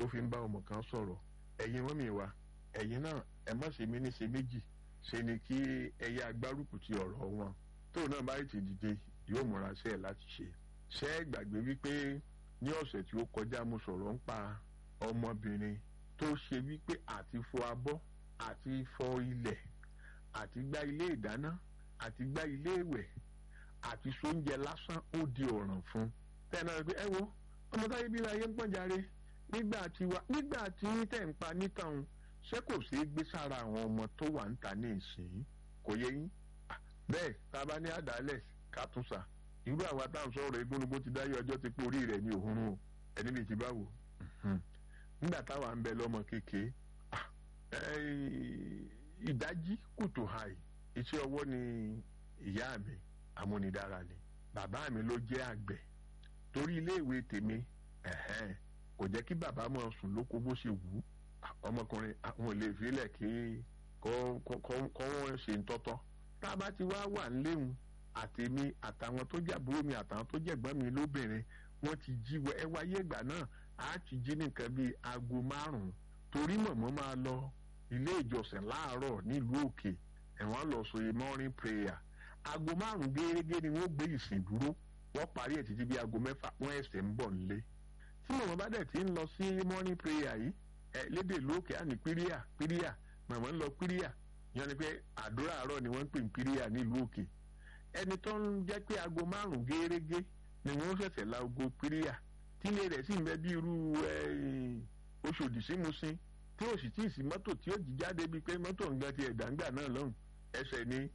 tó fi ń bá ọmọ kan sọ̀rọ̀ ẹ̀yin mọ́mì wa ẹ̀yin náà ẹ má ṣe mí ní ṣe méjì ṣe ni kí ẹyẹ agbárùkù ti ọ̀rọ̀ wọn tóun náà bá ti dìde yóò múra sí ẹ̀ láti ṣe ṣé ẹ gbàgbé wípé ní ọ̀sẹ̀ tí ó kọjá mo sọ̀rọ̀ ń pa ọmọbìnrin tó ṣe wípé àti fọ abọ́ àti fọ ilẹ̀ àti gbá ilé ìdáná àti gbá ilé ìwẹ̀ àti sóúnjẹ lásán ó di ọ̀ràn fún bẹ́ẹ̀ náà pé ẹ wo ọmọ táyé bí ayé ń pọ̀n járe nígbà tí wa nígbà tí tẹ̀ ń pa nítàn ṣé kò sí gbé sára àwọn ọmọ tó wà ń ta ní ìsìn kò yẹ yín bẹ́ẹ̀ tá a bá ní àdálẹ̀ ká tún sà irú àwa tá à ń sọ̀rọ̀ egúnugún ti dáyé ọjọ́ ti pé orí rẹ̀ ní òhun o ẹni bíi ti báwo nígbà táwa ń bẹ lọ́mọ kékeré ìdájí kùtù hàì iṣẹ́ ọwọ́ ni ìyá mi amúnidára ni bàbá mi ló jẹ́ àgbẹ̀ torí iléèwé tèmi kò jẹ́ kí bàbá máa sùn lóko bó ṣe wù ú ọmọkùnrin àwọn ò lè filẹ̀ kí kọ́ wọ́n ṣe ń tọ́tọ́ tá a bá ti wá wà níléhùn àtèmi àtàwọn tó jẹ́ àbúrò mi àtàwọn tó jẹ́ ẹ̀gbọ́n mi lóbìnrin wọ́n ti jí wọ ẹ wáyé ìgbà náà á ti jí nìkan bíi aago márùn-ún torí mọ̀mọ́ máa lọ ilé ìjọsìn láàárọ̀ nílùú òkè ẹ̀wọ̀n lọ sọ morning prayer aago márùn gẹ́gẹ́ ni wọ́n gbé ìsìn dúró wọ́n parí ẹ̀ títí bí aago mẹ́fà wọ́n ẹ̀sẹ̀ ń bọ̀ nílé tí mọ̀mọ́ bá dẹ̀ ti ń lọ sí morning prayer yìí ẹ̀ lédè lókè àní píríà píríà mọ̀mọ́ ń lọ píríà yan ni pé àdúrà àárọ̀ ni wọ́n ń pè ní píríà nílùú òkè ẹni tó ń jẹ́ pé aago márùn gẹ́gẹ́ ni wọ́n ṣẹ̀ṣẹ̀ la aago píríà tílé rẹ̀ sì ń bẹ bí irú oṣòdì sí musin tí ó sì tí ì sí mọ́tò tí ó jí jáde bíi pé mọ́tò ń gan ti ẹ̀dàǹgbà náà lọ́hùn ẹsẹ̀ ni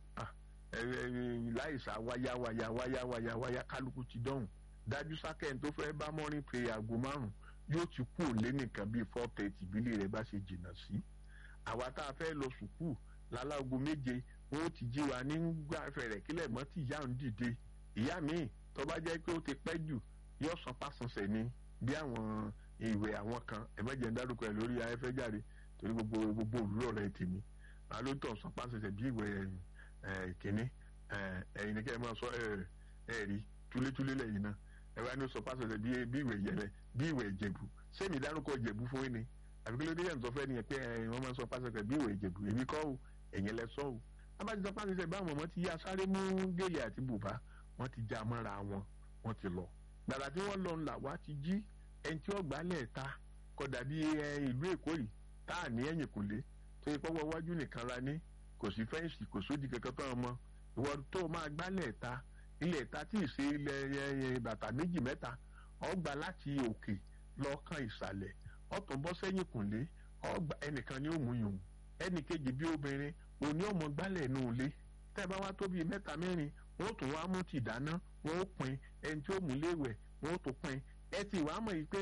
láìsà wáyá wáyá wáyá wáyá wáyá kálukú ti dọ́hùn dájú sákẹ́yìn tó fẹ́ bá mọ́rin pé aago márùn yóò ti kú òlé nìkan bíi four thirty bílẹ̀ rẹ̀ bá ṣe jìnnà sí. àwa tá a fẹ́ lọ sùkúù lálágo méje wọn ó ti jí wa nígbà fẹ̀rẹ̀ kílẹ̀ mọ́ tí ìyá ń dìde ìyá mi tó bá jẹ́ pé ó ti pẹ́ jù yóò san pásánṣẹ́ ni bí àwọn ìwé àwọn kan ẹ̀mẹ́jẹ̀ ń dárúkọ ẹ̀ lórí afẹ́fẹ́ jáde torí gbogbo gbogbo òwúrọ̀ rẹ̀ tèmi alóòótọ́ san pásánṣẹ́ bí ìwé kínní ẹ̀yin ni kẹ́ ẹ máa sọ ẹ̀ rí túlétúlé lẹ́yìn náà ẹ wá ní sọ pásánṣẹ́ bí ìwé yẹlẹ bí ìwé ìjẹ̀bù sẹ́mi dárúkọ ìjẹ̀bù fún yín ni àbí kí ló dé yẹn sọ fẹ́ nìyẹn pé wọ́n máa sọ pásánṣẹ́ bí ìwé ìjẹ̀bù èmi kọ́ ò ẹ̀yin lẹ sọ ò abájú sọ pásánṣẹ́ báwọn ọmọ ti yá sáré mú gèlè àti bùbá wọ́n ti já mọ́ra wọn wọ́n ti lọ gbàdá tí wọ́n lọ ńlá wá ti jí ẹni tí ó gbálẹ̀ ta kódà bí ìlú èkó yìí tá à ní ẹ̀yìn kùlé tó yẹ pọ́wọ́ wájú nìkan la ní kò sí fẹ́ǹsì kò sódì kankan tó ọmọ ìwọ tó máa gbálẹ̀ ta ilẹ̀ ta tí ì ṣe ilẹ̀ bàtà méjì mẹ́ta ọgbà láti òkè lọ́ọ̀kan ìsàlẹ̀ ọ̀tún bọ́ sẹ́yìn kùlé ọgbà ẹnìkan ni ó mú yòówù ẹnì kejì bí obìnrin òní ọmọ gbálẹ̀ nù lé tẹ́ bá wá tó bíi mẹ́ta mẹ́rin wọ́n tún wá mú ti dáná wọ́n ó pin ẹni tí ó mú léwẹ̀ wọ́n ó tún pin ẹ ti wàá mọ̀ yìí pé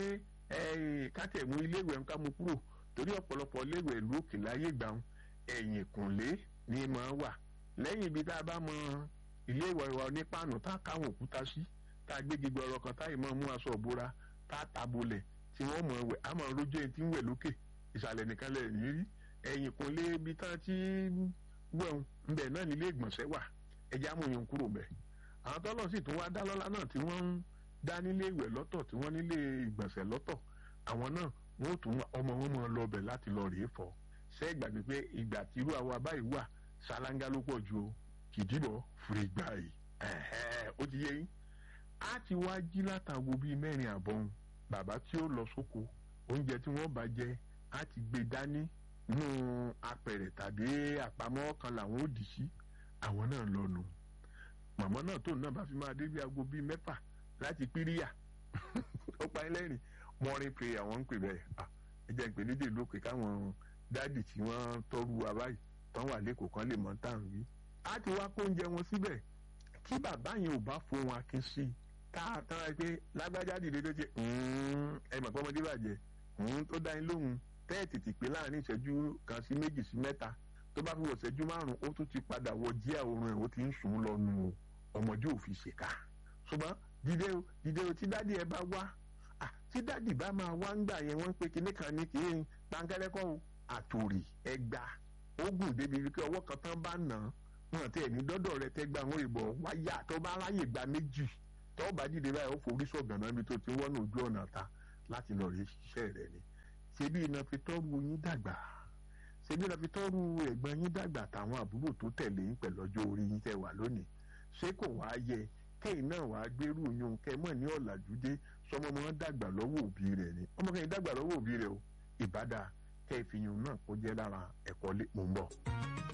káàtì ẹ̀mú iléèwé nǹkan mú kúrò torí ọ̀pọ̀lọpọ̀ iléèwé ìlú òkè láyé gbà ń ẹ̀yìn kùnlé ni mà á wà lẹ́yìn ibi tá a bá mọ iléèwé wa ní páànù tá a káwọn òkúta sí tá a gbé gbígbọ́ ọ̀rọ̀ kan táyì máa mú aṣọ òbora tá a tabolẹ̀ tí wọ́n mọ̀ wẹ̀ á máa rójú ẹni tí ń wẹ̀ lókè ìsàlẹ̀ nìkan lẹ̀ ní rí ẹ̀yìn kùnlé ibi tá a ti wẹ̀hún ńbẹ̀ náà nílé ìgbọ̀nsẹ̀ wà ẹja amóyún kúrò bẹ́ẹ̀ àwọn tọ́lọ̀ sì tún wá dá lọ́lá náà tí wọ́n ń dá nílé ìwẹ̀ lọ́tọ̀ tí wọ́n nílé ìgbọ̀nsẹ̀ lọ́tọ̀ àwọn náà wọ́n ó tún ọmọ wọn máa lọ bẹ̀ láti lọ rèé fọ́ ṣé ìgbàgbé pé ìgbà tí irú àwa báyìí wà ṣáláńgá ló pọ̀ ju o kìdìbọ̀ fúri gbà yìí ó ti yé yín á ti wá jí látàgbo bíi mẹ́rin àbọ̀n bàbá tí ó lọ sóko oúnjẹ tí wọ́n bá jẹ á ti gbé dání nínú apẹ̀rẹ̀ tàbí àpamọ́ kan làwọn ò dì sí àwọn náà lọ́nu màmá náà tóun náà bá fi máa dé bí aago bíi mẹ́fà láti píríyà ó pa ẹlẹ́rìn morning prayer wọ́n ń pè bẹ́ẹ̀ ẹ jẹ́ ń pè lédè lókè káwọn dáàdì tí wọ́n tọ́rù wa báyìí tán wà lẹ́kọ̀ọ́ kan lè mọ̀ tá à ń wí. á ti wá kó oúnjẹ wọn síbẹ̀ tí bàbá yẹn ò bá fohùn akin sí i tá a tán ra pé lágbájá dìde tó ṣe ẹ mọ̀ pé ọmọdé bàjẹ́ tó dá yín lóhùn tẹ́ẹ̀tì ti pé láàrin ìṣẹ́jú kan sí méjì sí mẹ́ta tó bá fi wọ̀ ìṣẹ́jú márùn-ún ó tún ti padà wọ díẹ̀ oorun ẹ̀ ó ti ń sùn lọ nù o ọmọdé ò fi ṣèkà ṣùgbọ́n dìde o dìde o tí dádì ẹ bá wá tí dádì bá máa wá ń gbà yẹn wọ́n ń pe kinní kan ní kì í pankẹ́rẹ́kọ́ o àtòrì ẹgbà ogun débi wípé ọwọ́ kan tán bá nà án wọn tẹ ẹni dọ́dọ̀ rẹ tẹ́ gba àwọn ìbọn wáyà tó bá ráyè gba méjì tó bá dìde báyìí ó forí sọ̀gàn náà bí tó ti wọ́n ní ojú ọ̀nà ta láti lọ rí iṣẹ́ rẹ ni ṣebí iná fi tọ́rù yín dàgbà ṣebí iná fi tọ́rù ẹ̀gbọ́n yín dàgbà táwọn àbúrò tó tẹ̀lé yín pẹ̀lú ọjọ́ orí yín tẹ̀ wà lónìí ṣé kò wá yẹ kẹ́yìn náà wàá gbérù yún kẹ́ mọ̀ ní ọ̀làjú dé sọmọ ọmọ dàgbà lọ́wọ́ òbí rẹ̀ ni ọmọ kẹ́yìn dàgbà lọ́wọ́ òbí rẹ̀ o ìbádà kẹ́ ìfihàn náà kó jẹ́ lára ẹ̀kọ́ lé mò ń bọ̀.